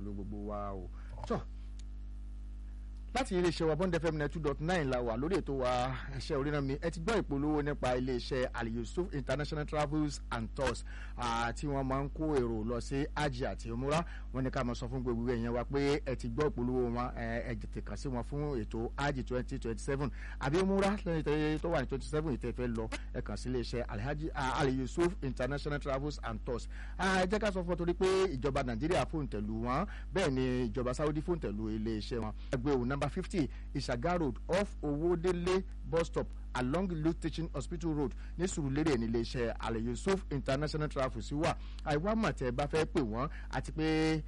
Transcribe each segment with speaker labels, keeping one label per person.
Speaker 1: pẹ̀lú gbogbo wa o tọ́ láti iléeṣẹ́ wa bond fm two dot nine la wà lórí ètò wa iṣẹ́ oríran mi ẹ ti gbọ́ ìpolówó nípa iléeṣẹ́ aliyusuf international travels and tours tí wọ́n máa ń kó èrò lọ sí hajj àti umura wọ́n ní ká máa sọ fún gbogbo èèyàn wa pé ẹ ti gbọ́ ìpolówó wọn ẹ tètè kàn sí wọn fún ètò hajj twenty twenty seven àbí umura lẹ́yìn tó wà ní twenty seven ìtẹ́ fẹ́ lọ ẹ kàn sí iléeṣẹ́ aliyusuf international travels and tours ẹ jẹ́ ká sọ fún ọ torí pé ìjọba nàìjíríà fòǹtẹ̀lù wọn bẹ́ẹ̀ ni ìjọba saudi fòǹtẹ̀lù iléeṣẹ́ wọn ẹgbẹ́ òun number fifty ìṣàgá road off owódélé bus stop along luke teaching hospital road ní sùrùlérè ní iléeṣẹ́ alẹ́ yusuf international travels wà àìwá mọ̀tẹ́ bá fẹ́ pè wọ́n àti pé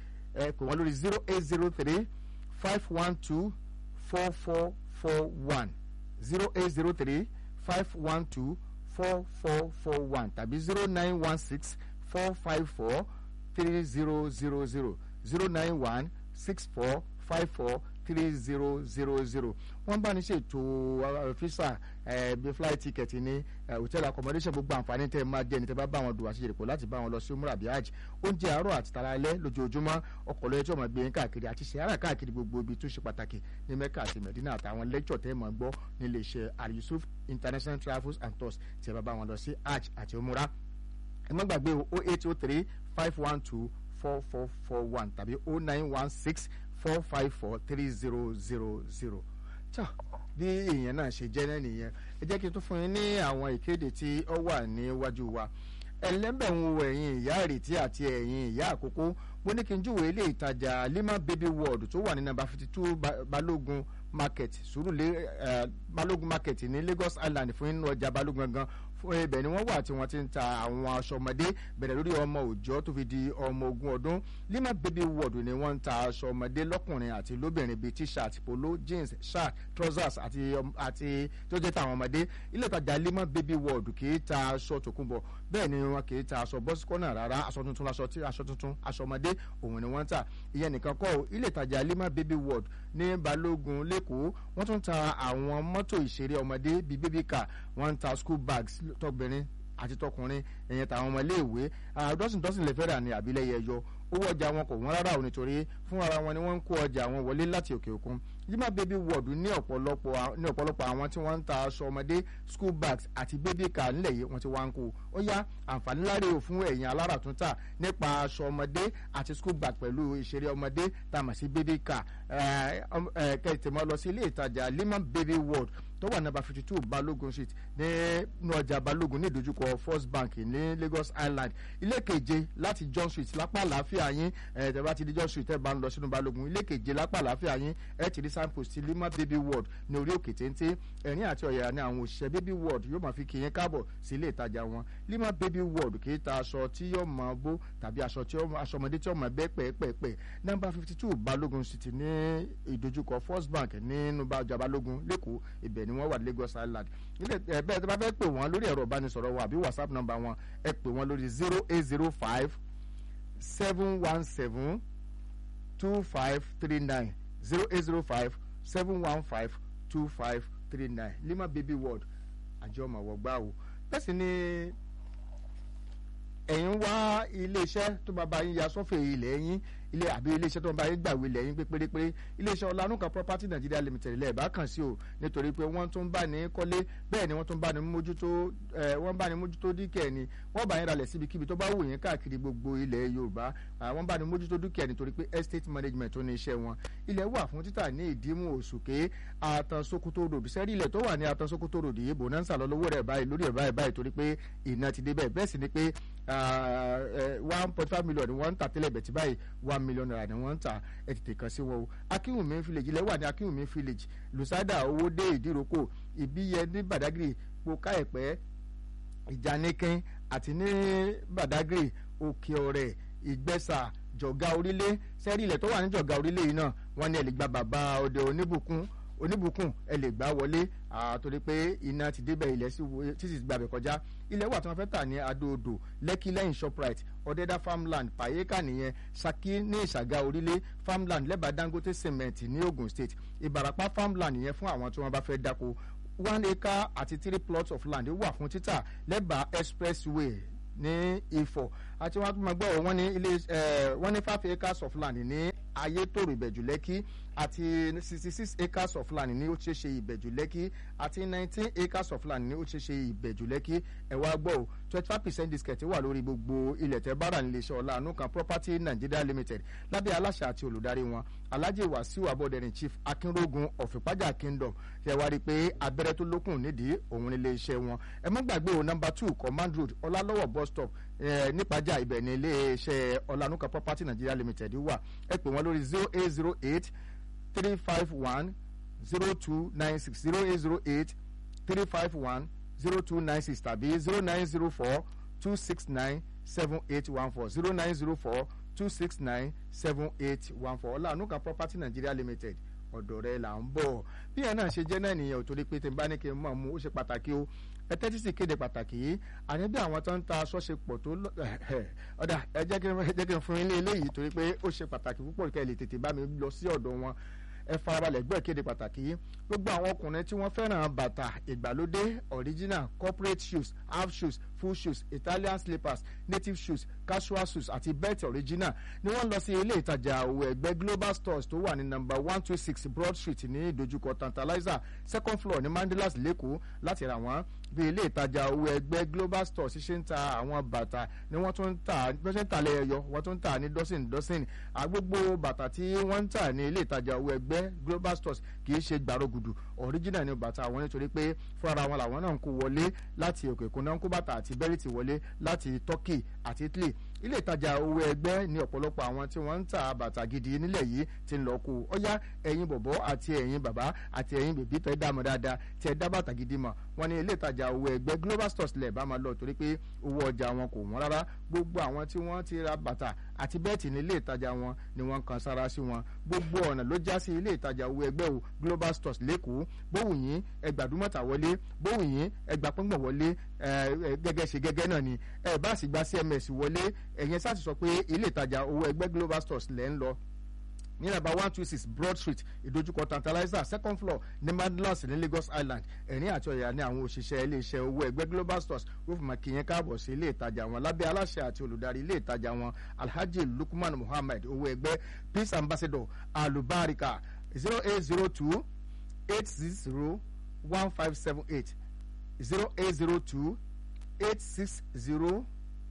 Speaker 1: ẹ pè wọ́n lórí zero eight zero three five one two four four four one zero eight zero three five one two four four four one tàbí zero nine one six four five four three zero zero zero zero nine one six four five four three zero zero zero wọ́n bá ní ṣètò fisa bí flight ticket ní hotel accommodation gbogbo àǹfààní tẹ́ ẹ máa jẹ́ ní tẹ́ bá bá wọn dùn àṣeyèrè pọ̀ láti bá wọn lọ sí umrah bíi hajj oúnjẹ àárọ̀ àti tàlálẹ́ lójoojúmọ́ ọkọ̀ lọ́yẹ́ tí wọ́n máa gbé yín káàkiri àti ṣe ara káàkiri gbogbo ibi tó ṣe pàtàkì ní mecca àti medina àtàwọn lecture tẹ́ ẹ máa gbọ́ nílé iṣẹ́ al-yusuf international travels and tours tí ẹ bá bá wọn lọ sí hajj àti umrah ẹ má gbàgbé o eight oh three five one two four four four one tàbí o nine one six four five four three zero zero zero tó bí èèyàn náà ṣe jẹ́ náà nìyẹn ẹ jẹ́ kí n tún fún yín ní àwọn ìkéde tí ó wà níwájú wa ẹlẹ́bẹ̀rún ẹ̀yìn ìyá ìrètí àti ẹ̀yìn ìyá àkókò mo ní kí n júwèé ilé ìtajà lima baby world tó wà ní nàmbà fifty two balógun market sùúrùlé balógun market ní lagos island fún inú ọjà balógun gangan fún ibẹ̀ ni wọ́n wà tí wọ́n ti ń ta àwọn aṣọ ọmọdé bẹ̀rẹ̀ lórí ọmọ òòjọ́ tó fi di ọmọ ogún ọdún lima baby world ni wọ́n ń ta aṣọ ọmọdé lọ́kùnrin àti lóbìnrin bíi t-shirt polo jeans shirt trousers àti àti tó jẹ́ tàwọn ọmọdé ilé ìtajà lima baby world kì í ta aṣọ tòkunbọ̀ bẹ́ẹ̀ ni wọn kì í ta aṣọ bọ́síkọ́nà rárá aṣọ tuntun aṣọ tí aṣọ tuntun aṣọ ọmọdé òun ni wọ́n ń tà ìyẹn nìkan kọ́ ilé ìtajà lima baby world ní balógun lẹ́kọ̀ọ́ wọ́n tún ta àwọn mọ́tò ìṣeré ọmọdé bíi baby car wọ́n ń ta school bags tọbìnrin àti tọkùnrin ẹ̀yẹn tàwọn ọmọ iléèwé dọ́sìn dọ́sìn lè fẹ́ rà ní àbílẹ̀ yẹyọ owó ọjà wọn kò wọ́n rárá ò nítorí fún ara wọn ni wọ́n ń kó ọjà wọn wọlé láti òkè òkun yima baby world ní ọ̀pọ̀lọpọ̀ ní ọ̀pọ̀lọpọ̀ àwọn tí wọ́n ń ta aṣọ ọmọdé school bags àti baby car nílẹ̀ yìí wọ́n ti wá ń kó ó yá àǹfààní láre ò fún ẹ̀yìn alára tún tà nípa aṣọ ọmọdé àti school bag pẹ̀lú ìṣeré ọmọdé tá a mọ̀ sí baby car kẹ̀tẹ̀ mọ́ lọ sí ilé ìtajà lima baby world tó wà nàbà fifty two balógun street ní ọjà balógun ní ìdojúkọ first bank ní lagos island ilé keje láti john street lápá àlàáfíà yín ẹ tẹ́ bá ti di john street ẹ bá ń lọ sínú balógun ilé keje lápá àlàáfíà yín ẹ ti rí signpost ti lima baby world ní orí òkè téńté ẹ̀rín àti ọ̀yà ni àwọn òṣìṣẹ́ baby world yóò máa fi kí yín káàbọ̀ sí ilé ìtajà wọn lima baby world kì í ta aṣọ tí yóò máa bó tàbí aṣọ tí aṣọ ọmọdé tí yóò máa bẹ́ pẹ́ẹ́pẹ́ẹ́pẹ́ number fifty two balógun street ní ìdojúkọ first bank nínú ọjà balógun lẹ́kọ̀ọ́ ibẹ̀ ni wọ́n wà lagos island ilé ẹ bẹ́ẹ̀ tí wọ́n bá fẹ́ pè wọ́n lórí ẹ̀rọ ìbánisọ̀rọ̀ wọn àbí whatsapp number wọn ẹ pè wọ́n lórí zero eight zero five seven one seven two five three nine zero eight zero five seven one five two five three nine lima baby world àjọ ọmọ wọgbà o bẹ́ẹ̀ sì ni ẹ̀yin wá iléeṣẹ́ tó bá bá yín ya sọ́fẹ̀ ilẹ̀ yín ilé àbí iléeṣẹ́ tó ń bá yín gbàwé lẹ́yìn pé pérépéré iléeṣẹ́ ọ̀lànúkà property nigeria limited ilẹ̀ ìbá kàn sí o nítorí pé wọ́n tún bá ní kọ́lé bẹ́ẹ̀ ni wọ́n tún bá ní mójútó ẹ̀ wọ́n bá ní mójútó dúkìá ni wọ́n bá yín ralẹ̀ síbikíbi tó bá wù yín káàkiri gbogbo ilẹ̀ yorùbá wọ́n bá ní mójútó dúkìá nítorí pé estate management tó ní iṣẹ́ wọn ilẹ̀ wà fún títà ní ìdímú òṣùké àtànṣokoto road sẹ́rí ilẹ̀ tó wà ní àtànṣokoto road yìí bonanza lọ lówó rẹ̀ báyìí lórí ẹ̀ báyìí báyìí torí pé ìná ti dé bẹ́ẹ̀ bẹ́ẹ̀ sì ni pé one point five million ni wọ́n ń tà tẹ́lẹ̀ bẹ̀ tí báyìí one million naira ni wọ́n ń tà ẹ tètè kàn sí wọn o akínwùmí village ilẹ̀ wà ní akínwùmí village lusada owóde ìdíròkò ìbíyẹ ní badagry poka ẹ̀pẹ́ ìjànìkín àti ní badagry òkè ọ̀rẹ́ ìgbẹ́sà jọ̀gá orílẹ̀ sẹ́rí ilẹ̀ tó wà ní jọ̀gá orílẹ̀ yìí náà wọ́n ní ẹ̀ lè gba bàbá ọdẹ oníbùkún oníbùkún ẹ lè gbà wọlé àtòrí pé iná ti débẹ̀ ilẹ̀ títí gbàbẹ̀ kọjá ilẹ̀ wà tí wọ́n fẹ́ tà ní adóodò lẹ́kí lẹ́yìn shoprite ọ̀dẹ́dá farmland pàyẹ́kà nìyẹn saki ní ìṣàgá orílẹ̀ farmland lẹ́bàá dangote cement ní ogun state ìbàràpá farmland yẹn fún àwọn tí wọ́n bá fẹ́ dáko one acre àti three plots of land wà fún títà lẹ́bàá expressway ní ifọ̀ àti wọn tún máa gbọ́ wọn ní ilé wọn ní five acres of land ní ayétòrò ìbẹ̀jú lẹ́kí àti sixty six acres of land ní ó ṣe ṣe ìbẹ̀jú lẹ́kí àti nineteen acres of land ní ó ṣe ṣe ìbẹ̀jú lẹ́kí ẹ wá gbọ́ o twenty five percent discount wà lórí gbogbo ilẹ̀ tẹ́ bára ní iléeṣẹ́ ọ̀la àánú kan property nigeria limited lábẹ́ aláṣẹ àti olùdarí wọn alhaji wasiu abọ́dẹ̀rìn chief akínrógun ọ̀fìpájà kingdom ṣe wá rí i pé abẹ́rẹ́ tó lókùn nídìí òun ní iléeṣẹ́ wọn ẹ mọ́ gbàgbé o number two command road ọlálọ́wọ̀ bus stop nípàjà ibẹ̀ ní iléeṣẹ́ ọ̀lànúkà property nigeria limited wà ẹ pè wọ́n lórí zero eight zero eight three five one zero two nine six zero eight zero eight three five one zero two nine six tàbí zero nine zero four two six nine seven eight one four zero nine zero four two six nine seven eight one four ọ̀lànúkà property nigeria limited ọ̀dọ̀ rẹ là ń bọ̀ bí ẹ náà ṣe jẹ́ náà nìyẹn ò torí pé tí n bá ní kí n mọ̀ mú ó ṣe pàtàkì o ẹ tẹ́tí sí kéde pàtàkì yìí àní bí àwọn tó ń ta aṣọ ṣe pọ̀ tó ọ̀dà ẹ jẹ́ kí n fún yín ní eléyìí torí pé ó ṣe pàtàkì púpọ̀ kẹ́ ẹ lè tètè bá mi lọ sí ọ̀dọ̀ wọn ẹ farabalẹ̀ gbọ́ ìkéde pàtàkì yìí gbogbo àwọn ọkùnrin tí wọ́n fẹ́ràn bàtà ìgbàlódé original corporate shoes half shoes full shoes italian slippers native shoes casual shoes àti belt original ni wọ́n lọ sí ilé ìtajà òwò ẹgbẹ́ global stores tó wà ní number one two six broad street ní ìdojúkọ tantalizer second floor ní mandelas lẹ́kọ̀ọ́ láti rà wọ́n bí ilé ìtajà owó ẹgbẹ́ global store ṣiṣẹ́ ń ta àwọn bàtà ni wọ́n tún ń tà bí wọ́n ṣe ń tà lẹ́yọ wọ́n tún ń tà ní dọ́sìn dọ́sìn àgbogbo bàtà tí wọ́n ń tà ní ilé ìtajà owó ẹgbẹ́ global stores kì í ṣe gbàrọ̀gùdù original ni bàtà àwọn nítorí pé fúnra wọn làwọn náà ń kó wọlé láti òkè òkun náà ń kó bàtà àti bẹ́rìtì wọlé láti turkey àti italy ilé ìtajà owó ẹgbẹ́ ní ọ̀pọ̀lọpọ̀ àwọn tí wọ́n ń ta bàtà gidi nílẹ̀ yìí ti ń lọ kó ọ̀yá ẹ̀yin bọ̀bọ̀ àti ẹ̀yin bàbá àti ẹ̀yin bèbí tẹ́ dá mọ̀ dáadáa tẹ́ dá bàtà gidi mọ̀ wọ́n ní ilé ìtajà owó ẹgbẹ́ global stores lẹ̀ bá máa lọ torí pé owó ọjà wọn kò wọ́n rárá gbogbo àwọn tí wọ́n ti ra bàtà àti bẹ́ẹ̀tì ní ilé ìtajà wọn ni wọ́n kan sára sí wọn gbogbo ọ̀nà ló já sí ilé ìtajà owó ẹgbẹ́ o global stores lẹ́kọ̀ọ́ bóhùn yín ẹgbàdúmọ̀tà wọlé bóhùn yín ẹgbàpọ́ngbọ̀n wọlé gẹ́gẹ́ ṣe gẹ́gẹ́ náà ni ẹ bá sì gba cms wọlé ẹ̀yẹn sáà ti sọ pé ilé ìtajà owó ẹgbẹ́ global stores lẹ́ ń lọ ní nàbà one two six broad street ìdojúkọ tantalizer second floor ní madlas ní lagos island ẹ̀rín àti ọ̀yà ní àwọn òṣìṣẹ́ iléeṣẹ́ owó ẹgbẹ́ global stores wọ́n fi máa kí yẹn káàbọ̀ sí ilé ìtajà wọn lábẹ́ aláṣẹ àti olùdarí ilé ìtajà wọn alhaji lukman muhammed owó ẹgbẹ́ peace ambassador alubarika zero eight zero two eight six zero one five seven eight zero eight zero two eight six zero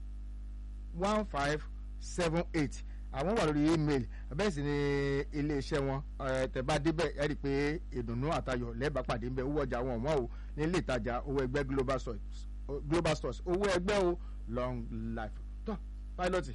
Speaker 1: one five seven eight àwọn wà lórí email bẹ́ẹ̀ sì ni iléeṣẹ́ wọn tẹ̀bá débẹ̀ ẹ rí i pé ìdùnnú àtayọ̀ lẹ́ẹ̀bà pàdé ń bẹ owó ọjà wọn wọ́n o ní ilé ìtajà owó ẹgbẹ́ global stores global stores owó ẹgbẹ́ o long life tó pilot.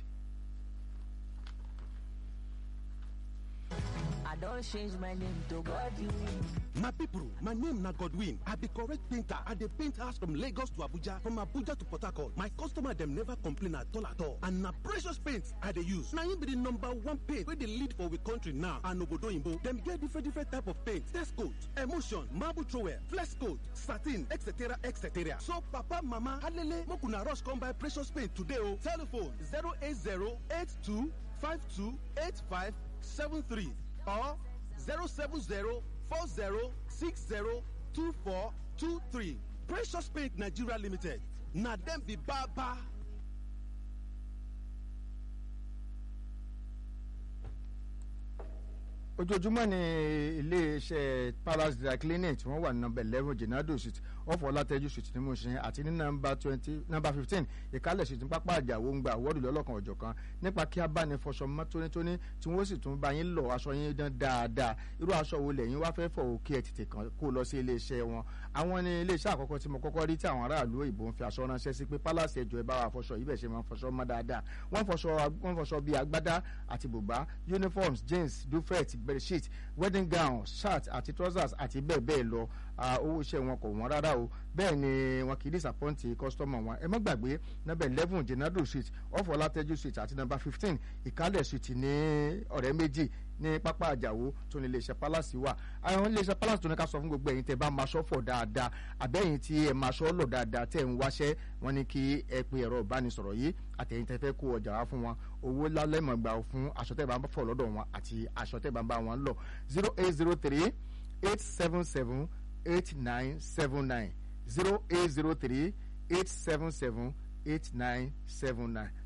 Speaker 2: I don change my name to Godwin.
Speaker 3: My people, my name na Godwin. I be correct painter. I dey paint house from Lagos to Abuja, from Abuja to Port Harcourt. My customer dem never complain at all at all. And na precious paint I dey use. Na im be the number one paint wey dey lead for we country now. And obodo oyinbo, dem get different different type of paint. Test coat, emulsion, marble trowel, flex coat, satin, etc etc. So papa, mama, alele, make una rush come buy precious paint today o. Telephone 080 82 52 85 73 or 07040602423. Precious Paint Nigeria Limited. Na dem be baba.
Speaker 1: ojoojúmọ́ ni iléeṣẹ́ palace dry cleaning tí wọ́n wà ní nọmba eleven jenado street ọ̀fọ̀ ọlátẹ́jú street ní Mushin àti ní nọmba twenty nọmba fifteen ìkálẹ̀ street ní pápá àjàwó ń gba àwọ́dù lọ́lọ́kan ọ̀jọ̀ kan nípa kí a bá ní fọṣọ mọ́ tónítóní tí wọ́n sì tún bá yín lọ aṣọ yín dán dáadáa irú aṣọ wo lẹ́yìn wá fẹ́ fọ̀ òkè ẹ̀ tètè kan kó lọ sí iléeṣẹ́ wọn àwọn ní iléeṣẹ́ àkọ́kọ́ tí mo kọ́kọ́ rí tí àwọn aráàlú òyìnbó ń fi aṣọ ránṣẹ́ sí pé palace ẹjọ́ ẹ bá wa fọṣọ yìí bẹ̀ ṣe máa ń fọṣọ mọ́ dáadáa wọ́n fọṣọ wọ́n fọṣọ bíi agbádá àti bùbá uniforms jeans duvet bedsheet wedding gown shirt àti trousers àti bẹ́ẹ̀ bẹ́ẹ̀ lọ owó iṣẹ́ wọn kò wọ́n rárá o bẹ́ẹ̀ ni wọn kì í disappoint customer wọn ẹ má gbàgbé number eleven jenado street off ọlátẹ́jú street àti number fifteen ìkálẹ̀ street ní ọ̀rẹ́ méjì ní pápá àjàwó tó ní iléeṣẹ́ palace wà àwọn iléeṣẹ́ palace tó ní ká sọ fún gbogbo ẹ̀yin tẹ́ bá máa ṣọ́fọ̀ dáadáa àbẹ́yìn tí ẹ máa ṣọ́ lọ dáadáa tẹ́ ń wáṣẹ́ wọn ní kí ẹ pe ẹ̀rọ ìbánisọ̀rọ̀ yìí àtẹ̀yìn tẹ́ fẹ́ kó ọjà wá fún wọn owó lálẹ́mọ̀ gbà fún aṣọ tẹ́ bá ń fọ̀ lọ́dọ̀ wọn àti aṣọ tẹ́ bá ń bá wọn lọ zero eight zero three eight seven seven eight nine seven nine zero eight zero three eight seven seven eight nine seven nine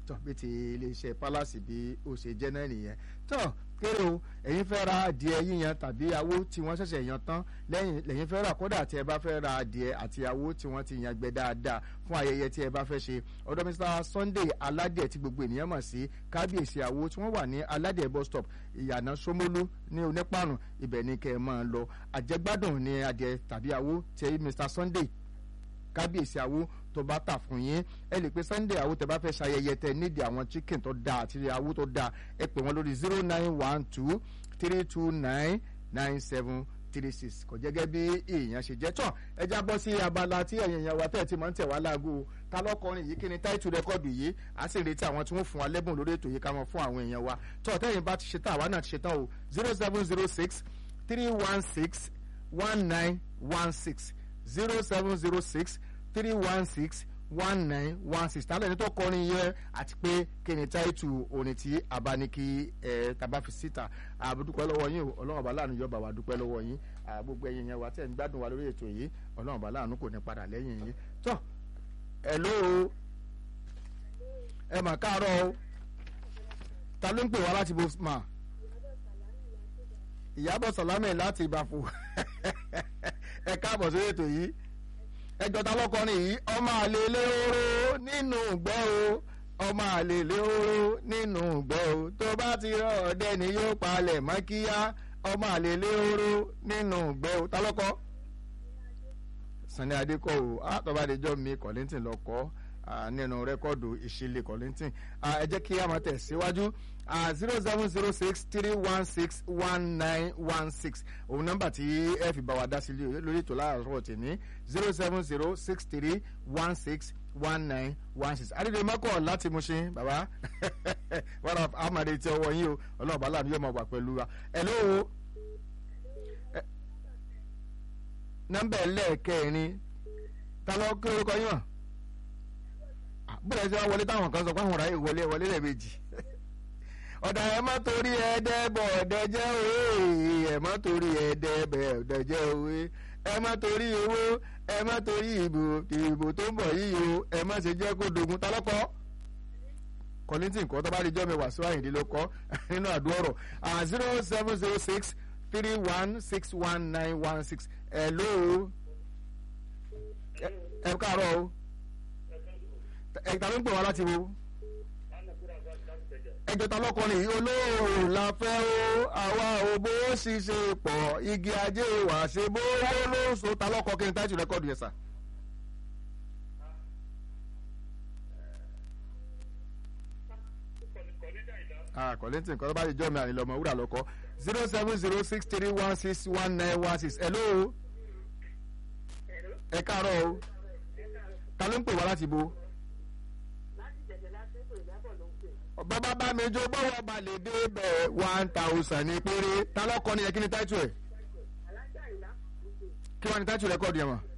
Speaker 1: tọ́ bí ti iléeṣẹ́ palace bí ó ṣe jẹ́ náà nìyẹn tọ́ kéré o ẹ̀yin fẹ́ ra adìẹ yíyan tàbí awó tí wọ́n ṣẹ̀ṣẹ̀ yan tán lẹ́yìn lẹ́yìn fẹ́ rà kódà tí ẹ bá fẹ́ ra adìẹ àti awó tí wọ́n ti yan gbẹ dáadáa fún ayẹyẹ tí ẹ bá fẹ́ ṣe ọ̀dọ̀ Mr Sunday aládìẹ tí gbogbo ènìyàn mọ̀ sí kábíyèsí awó tí wọ́n wà ní aládìẹ bus stop ìyànà Ṣómólú ní onípàrùn ibẹ̀ ni kẹ́ ẹ máa lọ àjẹgbádùn ní adìẹ tàbí awó tí Mr Sunday kábíyèsí àwo tó bá tà fún yín ẹ lè pe sunday àwo tẹ bá fẹ́ ṣayẹyẹ tẹ nídìí àwọn chicken tó dáa àti àwo tó dáa ẹ pè wọ́n lórí zero nine one two three two nine nine seven three six kò jẹ́ gẹ́gẹ́ bí èèyàn ṣe jẹ́ tán ẹ já bọ́ sí abala tí ẹ̀yìn èèyàn wa tẹ̀ tí máa ń tẹ̀ wá láago ta lọ́kọrin yìí kí ni táìtù rẹ́kọ̀dù yìí a sì retí àwọn tí wọ́n fún wa lẹ́bùn lórí ètò yìí ká mọ̀ fún àwọn èèyàn wa tó tẹ́yìn bá ti ṣe tán àwa náà ti ṣe tán o zero seven zero six three one six one nine one six zero seven zero six three one six one nine one six tálẹ̀ ní tó kọrin yẹn àti pé kí ni táìtù orin tí abániki ẹ̀ tàbá fi síta àbúdúpẹ́ lọ́wọ́ yín o ọlọ́run ọba láàánú yọba wa dúpẹ́ lọ́wọ́ yín gbogbo ẹ̀yin yẹn wa tẹ̀ ń gbádùn wa lórí ètò yìí ọlọ́run ọba láàánú kò ní padà lẹ́yìn yín tọ́ ẹ̀ ló o ẹ mà káàárọ̀ o ta ló ń pè wá láti bó ma ìyábọ̀ sàlámẹ̀ láti ìbàfò ẹ káàbọ̀ sórí ètò yìí ẹjọ́ ta lọ́kọrin yìí ọmọ àlè lérò nínú ìgbẹ́ o ọmọ àlè lérò nínú ìgbẹ́ o tó bá ti rọ ọdẹ ni yóò palẹ̀ mọ́ kíá ọmọ àlè lérò nínú ìgbẹ́ o ta lọ́kọ. Sunny Adékọ̀ o àtọ́ba àdéjọ́ mi Kollington lọ kọ́ nínú rẹ́kọ́ọ̀dù ìṣẹ̀lẹ̀ Kollington ẹ jẹ́ kí a máa tẹ̀ síwájú zero seven zero six three one six one nine one six òun nọ́mbà tí ẹ fi bá wa dá sí lórí ètò láàárọ̀ tèmi zero seven zero six three one six one nine one six adédè mọ́kọ̀ láti Mushin bàbá wàrà amàdé tí ọwọ́ yín o ọlọ́ọ̀bá láàánú yóò máa wà pẹ̀lú wa hello nọ́mbà ẹlẹ́ẹ̀kẹrin ta ló kí orúkọ yín wọ̀n bóyá ṣe wá wọlé táwọn kan sọ pé àwọn ọ̀rá yìí wọlé wọlé lẹ́ẹ̀mejì ọ̀dà ẹ̀ má torí ẹ̀ẹ́dẹ́ bọ̀ ọ̀dẹ jẹ́ òwe ẹ̀ má torí ẹ̀ẹ́dẹ́ bẹ̀ ọ̀dẹ jẹ́ òwe ẹ̀ má torí owó ẹ̀ má torí ìbò ìbò tó ń bọ̀ yìí o ẹ̀ má ṣe jẹ́ kó dogun ta lọ́kọ́ Kollington kọ́ tó bá rí jọ́mi wàásù àyìndí ló kọ́ nínú àdúrà zero seven zero six three one six one nine one six hello ẹ káàárọ̀ o ẹ̀ka ló ń pè wá láti wo ẹjọ́ ta lọ́kọrin yìí olóòrùn la fẹ́ o àwa ò bó ṣiṣẹ́ pọ̀ igi ajé wà ṣe bó ló so ta lọ́kọ kí n táìtù rẹ́kọ̀dù yẹn sà. Kollington kọ́ tó bá ti jọ́ mi ànílọ́ ọmọ wúrà lọ́kọ́ zero seven zero six three one six one nine one six hello ẹ káàárọ̀ o ta ló ń pè wá láti bo bàbá bá mi jó bọ́wọ́ ba lè dé bẹ̀ one thousand ní péré ta lọ́kọ ni yẹ kí ni táìtù ẹ̀ kí wọ́n ní táìtù rẹ́kọ̀dù yẹn mọ̀.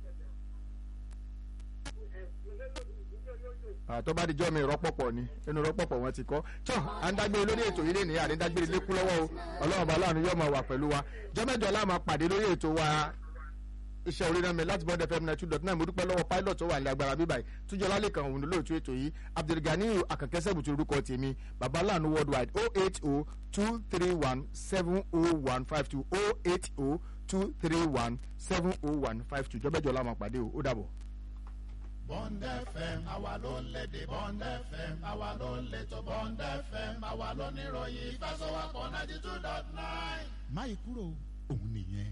Speaker 1: tó bá di jọ́ mi rọ́pọ̀pọ̀ ni inú rọ́pọ̀pọ̀ wọn ti kọ́ tó à ń dágbére lórí ètò yìí lẹ́nìí àní dágbére lékú lọ́wọ́ o ọlọ́run bá láàánú yóò máa wà pẹ̀lú wa jọ́mẹ́jọ la máa pàdé lórí ètò wa iṣẹ́ orí náà mi láti bọ́dẹ̀ fm ninety two dot nine mo dúpẹ́ lọ́wọ́ pilot tó wà ní agbára bíbá yìí túnjọ́ lálẹ́ kan òun lóòótọ́ ètò yìí abdulgani akànkẹ́sẹ̀ bùtù orúkọ tèmi baba láàánú worldwide oh eight oh two three one seven oh one five two oh eight oh two three one seven oh one five two jọ́bẹ́jọ́ la máa pàdé o ó dàbọ̀.
Speaker 4: Bond FM àwa ló ń lédè Bond FM àwa ló ń létò Bond FM àwa ló níròyìn ìfẹsọ̀wọ́pọ̀ ninety two dot nine.
Speaker 5: máyì kúrò òun nìyẹn.